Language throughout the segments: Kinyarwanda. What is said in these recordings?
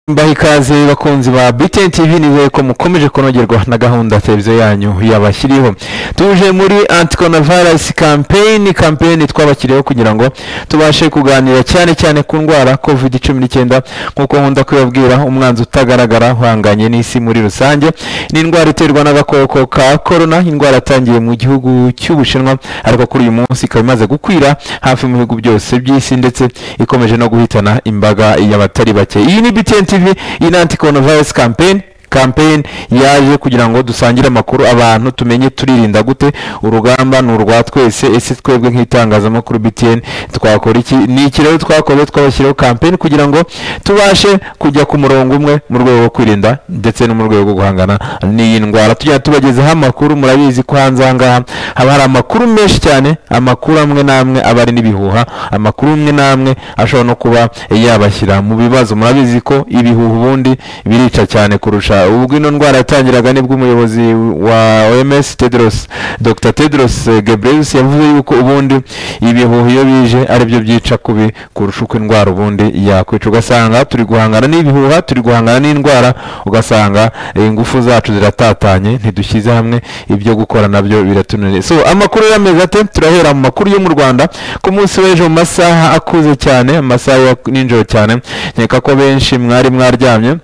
Mbaha ikaze bakunzi ba BTN TV nizeye ko mukomeje kunogerwa na gahunda televiziyo yanyu yabashyiriyeho tuje muri anti-coronavirus campaign campaign twabashyiriyeho kugira ngo tubashe kuganira cyane cyane ku ndwara covid 19 nk'uko nkunda kubabwira umwanzi utagaragara uhanganye n'isi muri rusange ni indwara iterwa n'agakoko ka corona indwara yatangiye mu gihugu cy'ubushinwa ariko kuri uyu munsi ikaba imaze gukwira hafi mu bihugu byose by'isi ndetse ikomeje no guhitana imbaga y'abatari bake iyi ni BTN TV iyi ni anti coronavirus campaign campaign yaje kugira ngo dusangire amakuru abantu tumenye turirinda gute urugamba ni urwa twese ese twebwe nk'itangazamakuru BTN twakora iki ni iki rero twakoze twabashyiriyeho campaign kugira ngo tubashe kujya ku murongo umwe mu rwego rwo kwirinda ndetse no mu rwego rwo guhangana n'iyi ndwara tujya tubagezaho amakuru murabizi ko hanze aha ngaha haba hari amakuru menshi cyane amakuru amwe n'amwe aba ari n'ibihuha amakuru amwe n'amwe ashobora no kuba yabashyira mu bibazo murabizi ko ibihuha ubundi birica cyane kurusha ubwo ino ndwara yatangiraga nibwo umuyobozi wa OMS Tedros Dr Tedros eh, Ghebreyesus yavuze yuko ubundi ibihuha iyo bije aribyo byica kubi kurusha uko indwara ubundi yakwica ugasanga turi guhangana n'ibihuha turi guhangana n'indwara ugasanga eh, ingufu zacu ziratatanye ntidushyize hamwe ibyo gukora nabyo biratunaniye so amakuru y'amezi ate turahera mu makuru yo mu Rwanda ku munsi w'ejo mu masaha akuze cyane amasaha ya nijoro cyane nkeka ko benshi mwari mwaryamye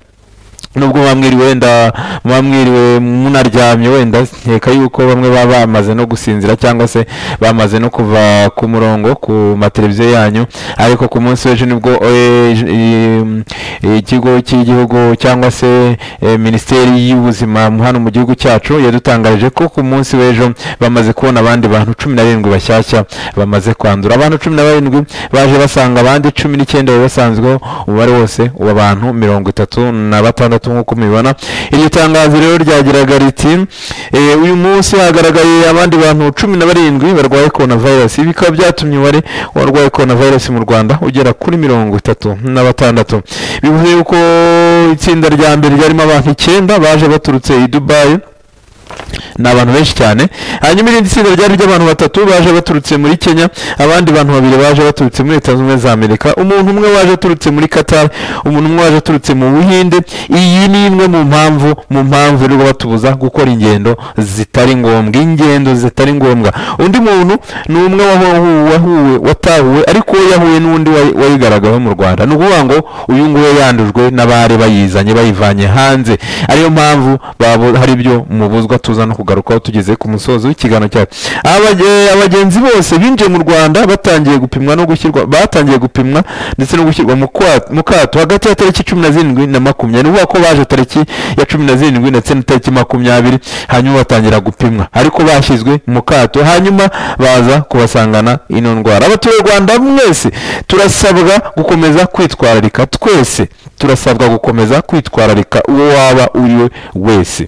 nubwo mwamwiriwe wenda mwamwiriwe munaryamye wenda nkeka yuko bamwe baba bamaze no gusinzira cyangwa se bamaze no kuva ku murongo ku mateleviziyo yanyu ariko ku munsi w'ejo nibwo eh, j- i- i- ikigo cy'igihugu cyangwa se eh, minisiteri y'ubuzima hano mu gihugu cyacu yadutangarije ko ku munsi w'ejo bamaze kubona abandi bantu cumi na barindwi bashyashya bamaze kwandura abantu cumi na barindwi baje basanga abandi cumi n'icyenda bari basanzweho umubare wose w'abantu mirongo itatu na batandatu nk'uko mubibona iryo tangazo rero ryagiraga riti "Eh, uyu munsi hagaragaye abandi bantu cumi na barindwi barwaye coronavirus ibi bikaba byatumye umubare w'abarwaye coronavirus mu rwanda ugera kuri mirongo itatu na batandatu bivuze yuko itsinda rya mbere ryarimo abantu icyenda baje baturutse i dubayi ni abantu benshi cyane hanyuma irindi tsinda ryari ry'abantu batatu baje baturutse muri kenya abandi bantu babiri baje baturutse muri leta zunze ubumwe za amerika umuntu umwe waje aturutse muri qatar umuntu umwe waje aturutse mu buhinde iyi ni imwe mu mpamvu mu mpamvu rero batubuza gukora ingendo zitari ngombwa ingendo zitari ngombwa undi muntu ni umwe wahu- wahuwe watahuwe ariko we yahuye n'undi wayi- wayigaragaweho mu rwanda ni ukuvuga ngo uyu nguyu yandujwe n'abari bayizanye bayivanye hanze ariyo mpamvu babu- hari ibyo mubuzwa tuza no kugarukaho tugeze ku musozo w'ikiganiro cyacu Abage- abagenzi bose binjiye mu rwanda batangiye gupimwa no gushyirwa batangiye gupimwa ndetse no gushyirwa mu kwa- mu kato hagati ya tariki cumi na zirindwi na makumyabiri ni ukuvuga ko baje tariki ya cumi na zirindwi ndetse na tariki makumyabiri hanyuma batangira gupimwa ariko bashyizwe mu kato hanyuma baza kubasangana ino ndwara abaturarwanda mwese turasabwa gukomeza kwitwararika twese turasabwa gukomeza kwitwararika uwo waba uri we wese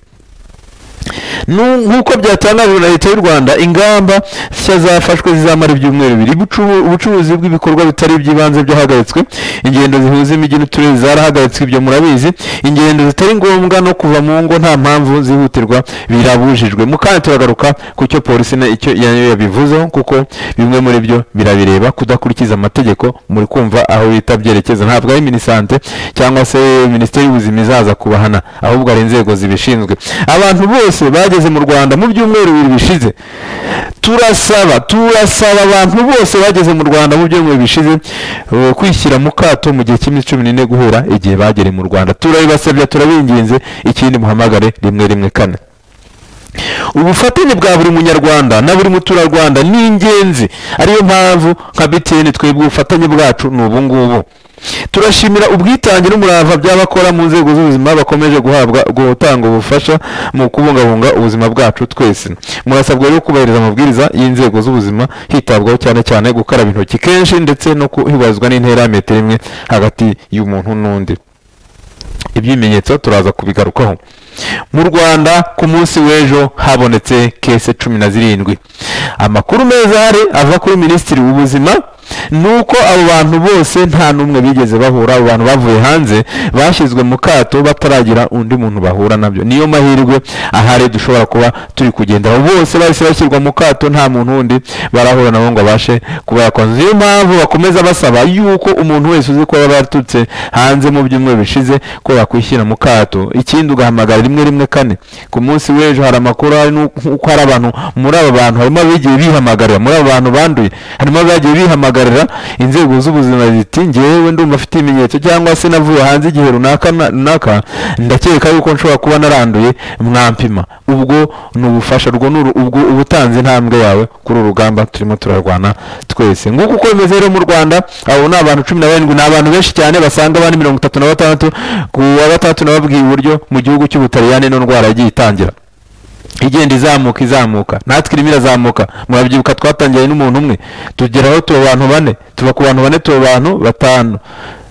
Nu- nk'uko byatangajwe na leta y'u rwanda ingamba nshya zafashwe zizamara ibyumweru bibiri Ubucu- ubucuruzi bw'ibikorwa bitari iby'ibanze byahagaritswe ingendo zihuza imijyi n'uturere zarahagaritswe ibyo murabizi ingendo zitari ngombwa no kuva mu ngo nta mpamvu zihutirwa birabujijwe mu kanya turagaruka ku cyo polisi na- icyo yayo yabivuzeho kuko bimwe muri byo birabireba kudakurikiza amategeko muri kumva aho bita byerekeza ntabwo ari minisante cyangwa se minisiteri y'ubuzima izaza kubahana ahubwo hari inzego zibishinzwe abantu bose bageze mu rwanda mu byumweru bibiri bishize turasaba turasaba abantu bose bageze mu rwanda mu byumweru bishize eh, kwishyira mu kato mu gihe cy'iminsi cumi n'ine guhera igihe bagereye mu rwanda turabibasabye turabinginze ikindi muhamagare rimwe rimwe kane ubufatanye bwa buri munyarwanda na buri muturarwanda ni ingenzi ariyo mpamvu nka btn twebwe ubufatanye bwacu ni ubungubu turashimira ubwitange n'umurava by'abakora mu nzego z'ubuzima bakomeje guhabwa gutanga ubufasha mu kubungabunga ubuzima bwacu twese murasabwa rero kubahiriza amabwiriza y'inzego z'ubuzima hitabwaho cyane cyane gukaraba intoki kenshi ndetse no kuhibarizwa n'intera ya metero imwe hagati y'umuntu n'undi ibimenyetso turaza kubigarukaho mu rwanda ku munsi w'ejo habonetse kese cumi na zirindwi amakuru meza ahari ava kuri minisitiri w'ubuzima ni uko abo bantu bose nta n'umwe bigeze bahura abo bantu bavuye hanze bashyizwe mu kato bataragira undi muntu bahura nabyo niyo mahirwe ahari dushobora kuba turi kugendera bose bahise bashyirwa mu kato nta muntu wundi barahura nabo ngo abashe kuba yakonza niyo mpamvu bakomeza basaba yuko umuntu wese uzi ko yaba yaturutse hanze mu byumweru bishize ko yakwishyira mu kato ikindi ugahamagara rimwe rimwe kane ku munsi w'ejo hari amakuru hari n'uko hari abantu muri aba bantu harimo abagiye bihamagarira muri aba bantu banduye harimo abagiye bihamagarira inzego z'ubuzima ziti ngewe ndumva afite ibimenyetso cyangwa se navuye hanze igihe runaka na- runaka ndakeka yuko nshobora kuba naranduye mwampima ubwo ni ubufasha rwo ni uru- ubwo uba utanze intambwe yawe kuri uru rugamba turimo turarwana twese nguko uko bimeze rero mu rwanda abo ni abantu cumi na barindwi ni abantu benshi cyane basanga abandi mirongo itatu na batandatu ku wa gatandatu nababwiye uburyo mu gihugu cy'ubutaliyani ino ndwara yagiye itangira igenda izamuka izamuka natwe irimo irazamuka murabyibuka twatangiye n'umuntu umwe tugeraho tuba abantu bane tuba ku bantu bane tuba abantu batanu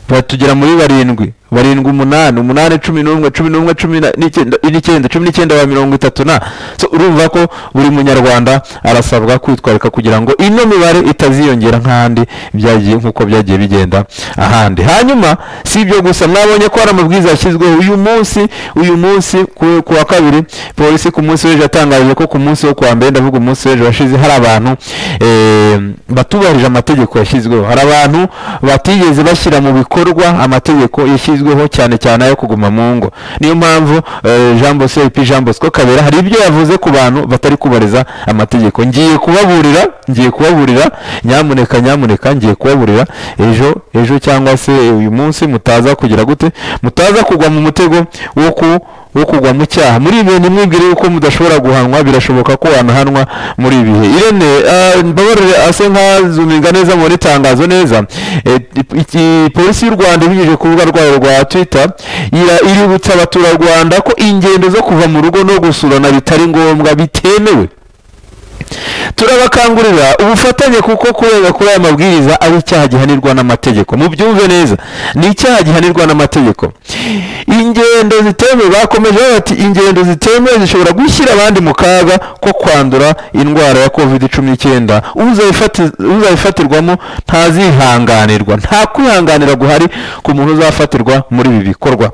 ba- tugera muri barindwi barindwi umunani umunani cumi n'umwe cumi n'umwe cumi na- n'icyenda n'icyenda, cumi n'icyenda ba mirongo itatu na so urumva ko buri munyarwanda arasabwa kwitwarika kugira ngo ino mibare itaziyongera nk'ahandi byagiye nk'uko byagiye bigenda ahandi hanyuma si ibyo gusa mwabonye ko hari amabwiriza yashyizweho uyu munsi uyu munsi ku- ku wa kabiri polisi ku munsi w'ejo yatangaje ko ku munsi wo kuwa mbere ndavuga umunsi w'ejo washize hari abantu eh, batubahirije amategeko yashyizweho hari abantu batigeze bashyira mu bikorwa amategeko yashyizweho cyane cyane ayo kuguma mu ngo niyo mpamvu eh, jean bosco ep jean bosco kabera hari ibyo yavuze ku bantu batari kubariza amategeko ngiye kubaburira ngiye kubaburira nyamuneka nyamuneka ngiye kubaburira ejo ejo cyangwa se uyu munsi mutaza kugira gute mutaza kugwa mu mutego wo ku wo kugwa mu cyaha muri ibi bintu mwibwire yuko mudashobora guhanwa birashoboka ko wanahanwa muri ibi bihe irene ah, mbabarire ase nkazuminga neza mubona itangazo neza Eh, iki- polisi y'u rwanda ibinyujije ku rubuga rwayo rwa twitter ira- iributsa abaturarwanda ko ingendo zo kuva mu rugo no gusurana bitari ngombwa bitemewe turabakangurira ubufatanye kuko kurenga kuri aya mabwiriza ari icyaha gihanirwa n'amategeko mubyumve neza ni icyaha gihanirwa n'amategeko ingendo zitemewe bakomeje bavuga bati ingendo zitemewe zishobora gushyira abandi mu kaga ko kwandura indwara ya covid cumi n'icyenda uzayifati- uzayifatirwamo ntazihanganirwa nta kwihanganira guhari ku muntu uzafatirwa muri ibi bikorwa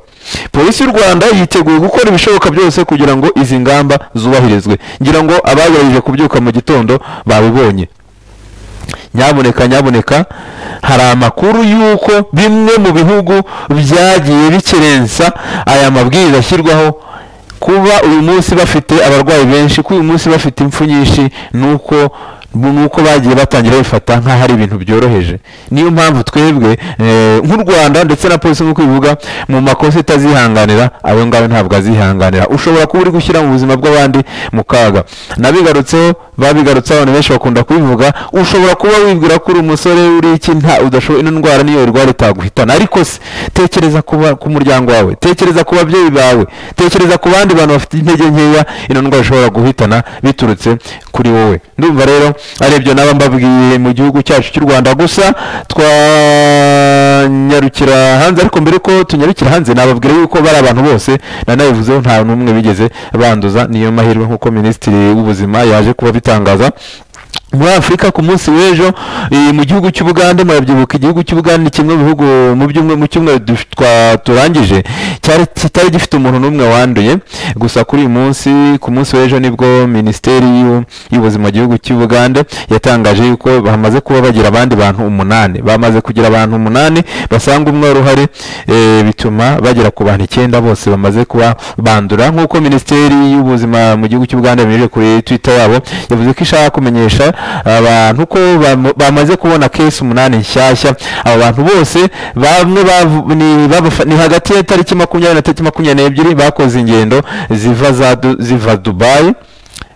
polisi y'u rwanda yiteguye gukora ibishoboka byose kugira ngo izi ngamba zubahirizwe ngira ngo abagerageje kubyuka mu gitondo babibonye nyaboneka nyaboneka hari amakuru y'uko bimwe mu bihugu byagiye bikerensa aya mabwiriza ashyirwaho kuba uyu munsi bafite abarwayi benshi ko uyu munsi bafite impfu nyinshi nuko nuko bagiye batangira bifata nk'aho ari ibintu byoroheje niyo mpamvu twebwe eh, nk'u rwanda ndetse na polisi nk'uko ivuga mu makosa itazihanganira ayo ngayo ntabwo azihanganira ushobora kuba uri gushyira mu buzima bw'abandi mu kaga nabigarutseho babigarutseho abantu benshi bakunda kubivuga ushobora kuba wibwira ko uri umusore uri iki nta udashoboye ino ndwara niyo irwara itaguhitana ariko se tekereza ku ba- ku muryango wawe tekereza ku babyeyi bawe tekereza ku bandi bantu bafite intege nkeya ino ndwara ishobora guhitana biturutse kuri wowe ndumva rero ari ibyo naba mbabwiye mu gihugu cyacu cy'u rwanda gusa twanyarukira hanze ariko mbere ko tunyarukira hanze nababwira yuko bari abantu bose nanabivuzeho nta n'umwe bigeze banduza niyo mahirwe nk'uko minisitiri w'ubuzima yaje kuba bitangaza muri afurika ku munsi w'ejo eh, mu gihugu cy'ubugande murabyibuka igihugu cy'ubugande ni kimwe mu bihugu mu byumwe mu cyumweru duf- twa- turangije cyari kitari gifite umuntu n'umwe wanduye gusa kuri uyu munsi ku munsi w'ejo nibwo minisiteri y'u- y'ubuzima mu gihugu cy'ubugande yatangaje yuko bamaze kuba bagira abandi bantu umunani bamaze kugira abantu umunani basanga umwe wari uhari eh, bituma bagera ku bantu icyenda bose bamaze kuba bandura nk'uko minisiteri y'ubuzima mu gihugu cy'ubugande binyujije kuri twitter yabo yavuze ko ishaka kumenyesha abantu ko bamu- bamaze kubona kesi umunani nshyashya abo bantu bose bamwe bavu- ni- babafa- ni hagati ya tariki makumyabiri na tariki makumyabiri n'ebyiri bakoze ingendo ziva za Du- ziva dubayi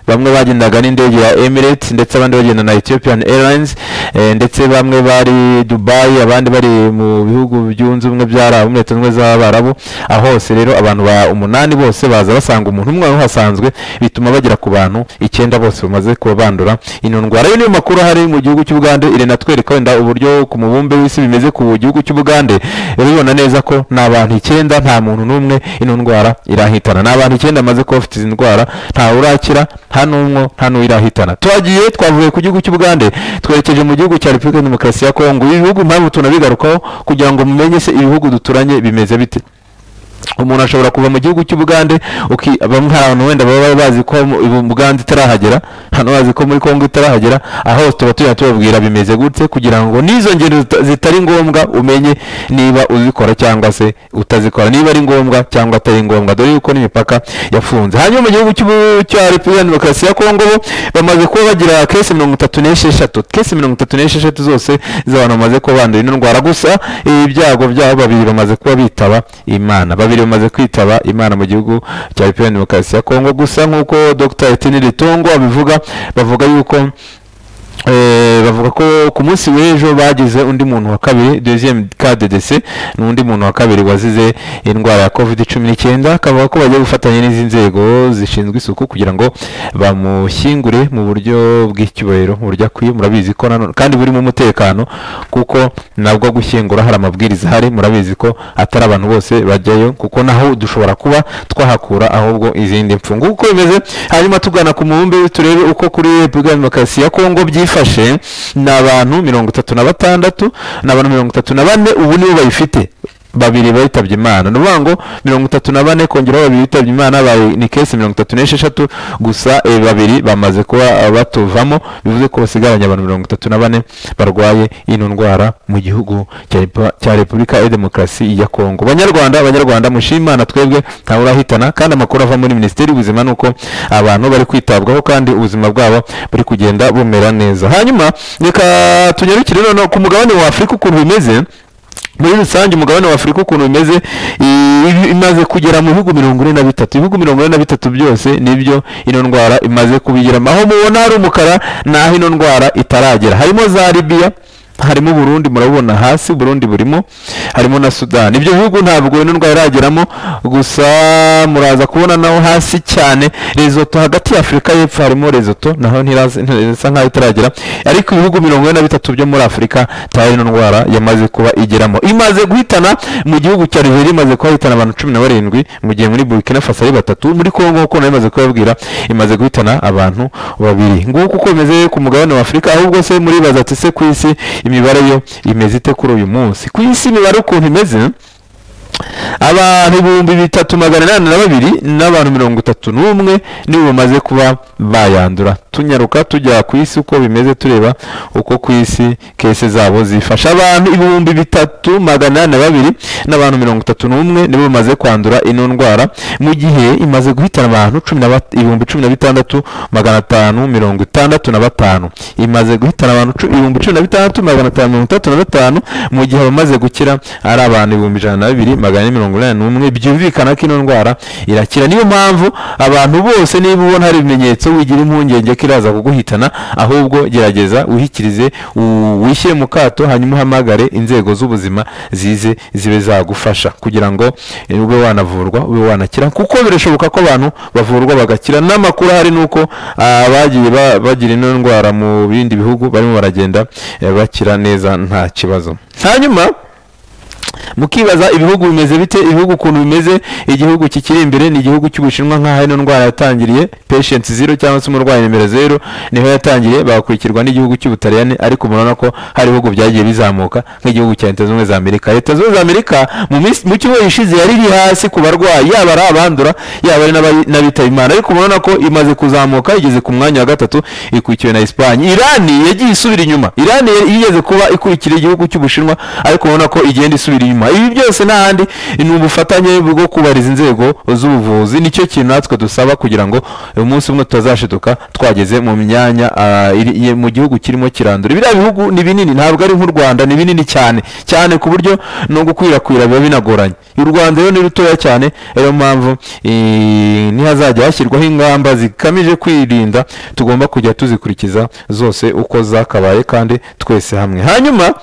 bamwe bagendaga n'indege ya Emirates ndetse abandi bagenda na Ethiopian Airlines eh, ndetse bamwe bari Dubai abandi bari mu bihugu byunze ubumwe by'Arabu muri Leta Zunze Ubumwe z'Abarabu aho hose rero abantu ba umunani bose baza basanga umuntu umwe wari uhasanzwe bituma bagera ku bantu icyenda bose bamaze kuba bandura ino ndwara ayo niyo makuru ahari mu gihugu cy'Ubugande iri natwereka wenda uburyo ku mubumbe w'isi bimeze ku gihugu cy'Ubugande urabibona neza ko ni abantu icyenda nta muntu n'umwe ino ndwara irahitana ni abantu icyenda bamaze kuba bafite izi ndwara ntawe urakira nta n'umwe nta n'uwirahitana twagiye twavuye ku gihugu cy'ubugande twerekeje mu gihugu cya repubulika ya demokarasi ya kongo ibi bihugu mpamvu tunabigarukaho kugira ngo mumenye se ibihugu duturanye bimeze bite umuntu ashobora kuva mu gihugu cy'ubugande uki- bamwe hari abantu wenda baba bazi ko mu bugande itarahagera hano bazi ko muri kongo itarahagera aho tuba tujya tubabwira bimeze gutse kugira ngo n'izo ngendo zita- zitari ngombwa umenye niba uzikora cyangwa se utazikora niba ari ngombwa cyangwa atari ngombwa dore yuko n'imipaka yafunze hanyuma mu gihugu cy'ubu- cya repubulika ya demokarasi ya kongo bo bamaze kuba bagira kesi mirongo itatu n'esheshatu kesi mirongo itatu n'esheshatu zose z'abantu bamaze kuba bandura ino ndwara gusa ibyago byabo babiri bamaze kuba bitaba imana babiri bamaze kwitaba imana mu gihugu cya repubulika ya demokarasi ya kongo gusa nk'uko dr etini ritongo abivuga bavuga yuko Eh, bavuga ko ku munsi w'ejo bagize undi muntu wa kabiri deuxième cas de décès ni undi muntu wa kabiri wazize indwara ya covid cumi n'icyenda akavuga ko bagiye gufatanya n'izi nzego zishinzwe isuku kugira ngo bamushyingure mu buryo bw'icyubahiro mu buryo akwiye murabizi ko nanone kandi burimo umutekano kuko nabwo gushyingura hari amabwiriza ahari murabizi ko atari abantu bose bajyayo kuko naho dushobora kuba twahakura ahubwo izindi mfungu uko bimeze hanyuma tugana ku mubumbe turebe uko kuri repubulika ya demokarasi ya kongo byifashe ni abantu mirongo itatu na batandatu ni abantu mirongo itatu na bane ubu nibo bayifite babiri bitabye imana ni ukuvuga ngo mirongo itatu na bane kongeraho babiri bitabye imana bayi- ni kesi mirongo itatu n'esheshatu gusa eh, babiri bamaze kuba eh, batuvamo bivuze ko basigaranye abantu mirongo itatu na bane barwaye ino ndwara mu gihugu cya Repu- cya repubulika ya demokarasi ya kongo banyarwanda abanyarwanda mushime imana twebwe ntawe urahitana kandi amakuru ava muri minisiteri y'ubuzima ni uko abantu bari kwitabwaho kandi ubuzima bwabo buri kugenda bumera neza hanyuma reka tunyarukire noneho ku mugabane wa afurika ukuntu bimeze muri rusange umugabane wa afurika ukuntu bimeze i- imaze kugera mu bihugu mirongo ine na bitatu ibihugu mirongo ine na bitatu byose nibyo ino ndwara imaze kubigiramo aho mubona hari umukara naho ino ndwara itaragera harimo za libiya harimo uburundi murabona hasi uburundi burimo harimo na sudani ibyo bihugu ntabwo ino ndwara irageramo gusa muraza kubona naho hasi cyane rezoto hagati ya afurika y'epfo harimo rezoto naho ntiraza- ntisa nkaho itaragera ariko ibihugu mirongo ine na bitatu byo muri afurika tayari ino ndwara yamaze kuba igeramo imaze guhitana mu gihugu cya Liberia imaze kuba ihitana abantu cumi na barindwi mu gihe muri Burkina Faso ari batatu muri Congo kuko nayo imaze kubabwira imaze guhitana abantu babiri nguko uko bimeze ku mugabane wa Afurika ahubwo se muri baza ati se ku isi imibare yo imeze ite kuri uyu munsi ku isi imibare ukuntu imeze abantu ibihumbi bitatu magana inani na babiri n'abantu mirongo itatu n'umwe nibo bamaze kuba bayandura tunyaruka tujya ku isi uko bimeze tureba uko ku isi kese zabo zifasha abantu ibihumbi bitatu magana inani na babiri n'abantu mirongo itatu n'umwe nibo bamaze kwandura ino ndwara mu gihe imaze guhitana abantu cumi na bat- ibihumbi cumi na bitandatu magana atanu mirongo itandatu na batanu imaze guhitana abantu cu- ibihumbi cumi na bitandatu magana atanu mirongo itandatu na batanu mu gihe abamaze gukira ari abantu ibihumbi ijana na bibiri magana ane mirongo inani n'umwe byumvikana ko ino ndwara irakira niyo mpamvu abantu bose niba ubona hari ibimenyetso wigira impungenge ko iraza kuguhitana ahubwo gerageza wihikirize u- wishyire mu kato hanyuma uhamagare inzego z'ubuzima zize zibe zagufasha kugira ngo eh, ube wanavurwa ube wanakira kuko birashoboka ko abantu bavurwa bagakira n'amakuru ahari ni uko ah, abagiye ba- bagira ino ndwara mu bindi bihugu barimo baragenda eh, bakira neza nta kibazo hanyuma mukibaza ibihugu bimeze bite ibihugu ukuntu bimeze igihugu kikiri imbere ni igihugu cy'ubushinwa nk'aho ino ndwara yatangiriye patient zero cyangwa se umurwayi nimero zero niho yatangiriye bagakurikirwa n'igihugu cy'ubutaliyani ariko murabona ko hari ibihugu byagiye bizamuka nk'igihugu cya leta zunze ubumwe za amerika leta zunze ubumwe za amerika mu minsi- mu cyumweru gishize yari iri hasi ku barwayi yaba ari abandura yaba ari n'abari- n'abitaba imana ariko murabona ko imaze kuzamuka igeze ku mwanya wa gatatu ikurikiwe na esipanye irani yagiye isubira inyuma irani yigeze kuba ikurikira igihugu cy'ubushinwa ariko ubona ko igenda isubira inyuma ibi byose n'ahandi ni ubufatanye bwo kubariza inzego z'ubuvuzi nicyo kintu natwe dusaba kugira ngo umunsi umwe tutazashiduka twageze mu myanya ah, iri- ye- mu gihugu kirimo kirandura biriya bihugu ni binini ntabwo ari nk'u rwanda ni binini cyane cyane ku buryo no gukwirakwira biba binagoranye u rwanda rero ni rutoya cyane ariyo mpamvu eh, ntihazajya hashyirwaho ingamba zigamije kwirinda tugomba kujya tuzikurikiza zose uko zakabaye kandi twese hamwe hanyuma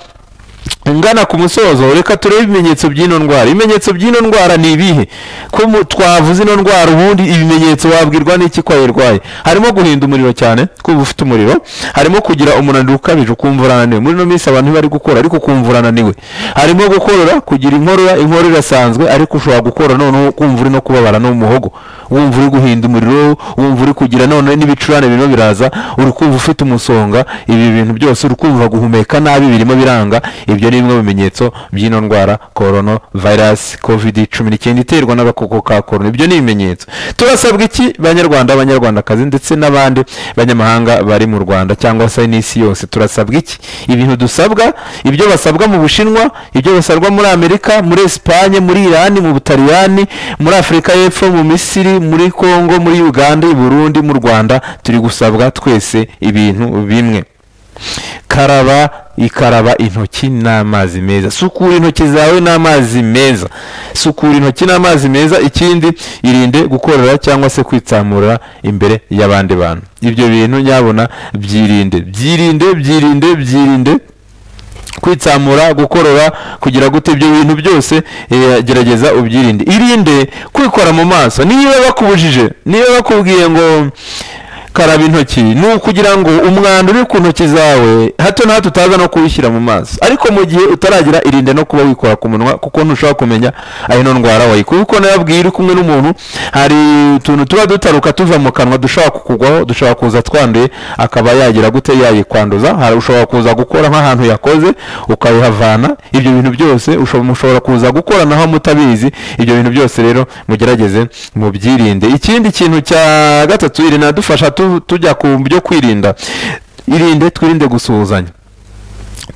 ngana ku musozo reka turebe ibimenyetso by'ino ndwara ibimenyetso by'ino ndwara ni ibihe ko mu- twavuze ino ndwara ubundi ibimenyetso wabwirwa n'iki ko wayirwaye harimo guhinda umuriro cyane kuba ufite umuriro harimo kugira umunaniro ukabije ukumva urananiwe muri ino minsi abantu bari gukora ariko ukumva urananiwe harimo gukorora kugira inkorora inkorora irasanzwe ariko ushobora gukora noneho kumva uri no kubabara no mu muhogo wumva uri guhinda umuriro wumva uri kugira noneho n'ibicurane birimo biraza uri kumva ufite umusonga ibi bintu byose uri kumva guhumeka nabi birimo biranga ibyo ni bimwe mu bimenyetso by'ino ndwara corona virus covid cumi n'icyenda iterwa n'agakoko ka corona ibyo ni ibimenyetso turasabwa iki banyarwanda abanyarwandakazi ndetse n'abandi banyamahanga bari mu rwanda cyangwa se n'isi yose turasabwa iki ibintu dusabwa ibyo basabwa mu bushinwa ibyo basabwa muri amerika muri esipanye muri irani mu butaliyani muri afurika y'epfo mu misiri muri congo muri uganda i burundi mu rwanda turi gusabwa twese ibintu bimwe karaba ikaraba intoki n'amazi meza sukura intoki zawe n'amazi meza sukura intoki n'amazi meza ikindi irinde gukorera cyangwa se kwitsamura imbere y'abandi bantu ibyo bintu nyabona byirinde byirinde byirinde byirinde kwitsamura gukorora kugira gute ibyo bintu byose eh, gerageza ubyirinde irinde kwikora mu maso niba bakubujije niba bakubwiye ngo karaba intoki ni ukugira ngo umwanda uri ku ntoki zawe hato na hato utaza no kuwishyira mu maso ariko mu gihe utaragira irinde no kuba wikora ku munwa kuko ntushobora kumenya aho ino ndwara wayikuye kuko nayabwiye uri kumwe n'umuntu hari utuntu tuba dutaruka tuva mu kanwa dushobora kukugwaho dushobora kuza twanduye akaba yagira gute yayikwanduza hari ushobora kuza gukora nk'ahantu yakoze ukabihavana ibyo bintu byose usho- mushobora kuza gukora naho mutabizi ibyo bintu byose rero mugerageze mubyirinde ikindi kintu cya gatatu iri nadufasha tu- tujya ku byo kwirinda irinde twirinde gusuhuzanya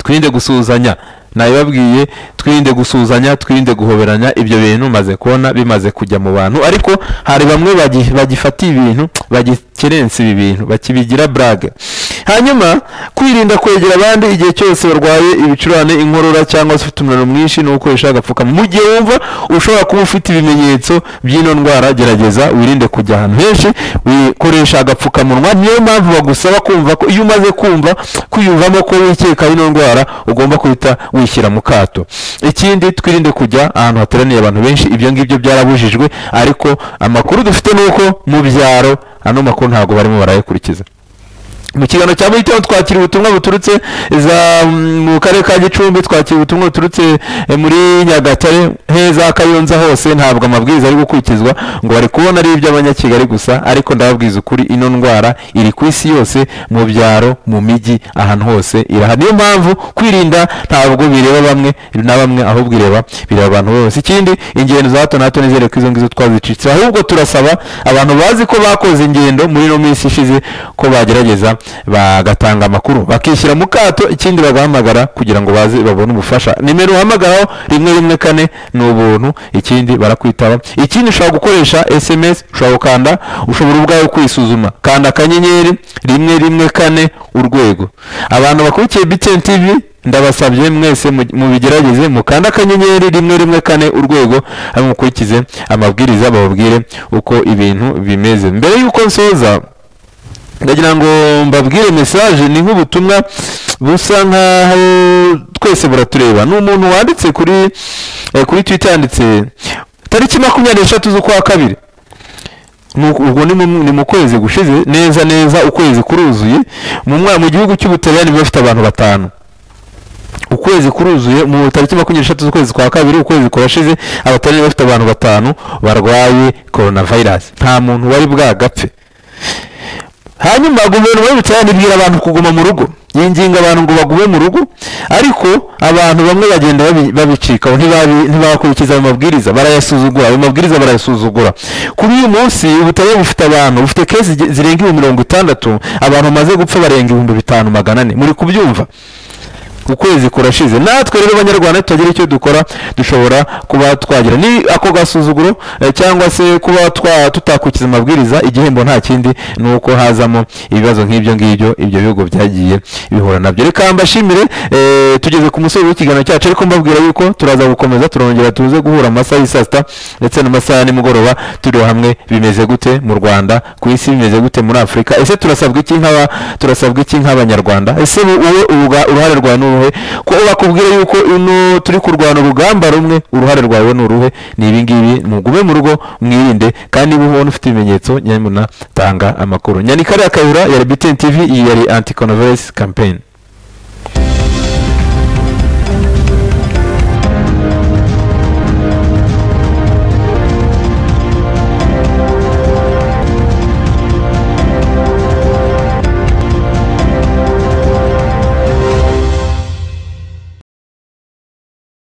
twirinde gusuhuzanya nabibabwiye twirinde gusuhuzanya twirinde guhoberanya ibyo bintu maze kubona bimaze kujya mu bantu ariko hari bamwe bagi- bagifata ibintu bagikerensa ibi bintu bakibigira burage hanyuma kwirinda kwegera abandi igihe cyose barwaye ibicurane inkorora cyangwa se ufite umuriro mwinshi ni ukoresha agapfukamunwa mu gihe wumva ushobora kuba ufite ibimenyetso by'ino ndwara gerageza wirinde kujya ahantu henshi wikoresha agapfukamunwa niyo mpamvu bagusaba kumva ko iyo umaze kumva kwiyumvamo ko wikeka ino ndwara ugomba guhita wishyira mu kato ikindi twirinde kujya ahantu hateraniye abantu benshi ibyo ngibyo byarabujijwe ariko amakuru dufite ni uko mu byaro ano makuru ntabwo barimo barayakurikiza mu kiganiro cya mugitondo twakira ubutumwa buturutse za mu karere ka gicumbi twakira ubutumwa buturutse eh, muri nyagatare heza kayonza hose ntabwo amabwiriza ari gukurikizwa ngo bari kubona ari iby'abanyakigali gusa ariko ndababwiza ukuri ino ndwara iri ku isi yose mu byaro mu mijyi ahantu hose irahari niyo mpamvu kwirinda ntabwo bireba bamwe na bamwe ahubwo ireba bireba abantu bose ikindi ingendo za hato na hato nizere ko izo ngizo twazicitse ahubwo turasaba abantu bazi ko bakoze ingendo muri ino minsi ishize ko bagerageza bagatanga amakuru bakishyira mu kato ikindi bagahamagara kugira ngo baze babone ubufasha nimero uhamagaraho rimwe rimwe kane ni ubuntu ikindi barakwitaba ikindi ushobora gukoresha sms ushobora gukanda ushobora ubwawe kwisuzuma kanda akanyenyeri rimwe rimwe kane urwego abantu bakurikiye btn tv ndabasabye mwese mu- mubigerageze mukanda akanyenyeri rimwe rimwe kane urwego hanyuma mukurikize amabwiriza bababwire uko ibintu bimeze mbere y'uko nsoza ndagira ngo mbabwire message ni nk'ubutumwa busa nkaho twese buratureba ni umuntu wanditse kuri eh, kuri twitter yanditse tariki makumyabiri n'eshatu z'ukwa kabiri Nuko ubwo ni mu- ni mu kwezi gushize neza neza ukwezi kuruzuye mu mwa- mu gihugu cy'ubutaliyani bafite abantu batanu ukwezi kuruzuye mu tariki makumyabiri n'eshatu z'ukwezi kwa kabiri ukwezi kurashize abatari bafite abantu batanu barwaye coronavirus nta muntu wari bwagapfe hanyuma guverinoma y'ubutaliyani ibwira abantu kuguma mu rugo yinginga abantu ngo bagume mu rugo ariko abantu bamwe bagenda babi- babicikaho ntibabi- ntibakurikiza ayo mabwiriza barayasuzugura ayo mabwiriza barayasuzugura kuri uyu munsi ubutaliyani bufite abantu bufite kesi zi- zirenga ibihumbi mirongo itandatu abantu bamaze gupfa barenga ibihumbi bitanu magana ane muri kubyumva ukwezi kurashize natwe rero abanyarwanda tutagira icyo dukora dushobora kuba twagira ni ako gasuzuguro eh, cyangwa se kuba twa- tutakurikiza amabwiriza igihembo nta kindi ni uko hazamo ibibazo nk'ibyo ngibyo ibyo bihugu byagiye bihura nabyo reka mbashimire eh, tugeze ku musozi w'ikiganiro cyacu ariko mbabwira yuko turaza gukomeza turongera tuze guhura mu masaha y'i saa sita ndetse n'amasaha ya nimugoroba turiho hamwe bimeze gute mu rwanda ku isi bimeze gute muri afurika ese turasabwa iki nk'aba turasabwa iki nk'abanyarwanda ese wowe uruga- uruhare rwawe n'uruhe uruhe ko bakubwira yuko ino turi kurwana urugamba rumwe uruhare rwawe ni uruhe ni ibingibi mugume mu rugo mwirinde kandi niba ubona ufite ibimenyetso nyamuna tanga amakuru nyandika ari akayura ya rebitini tv iyi yari anti campaign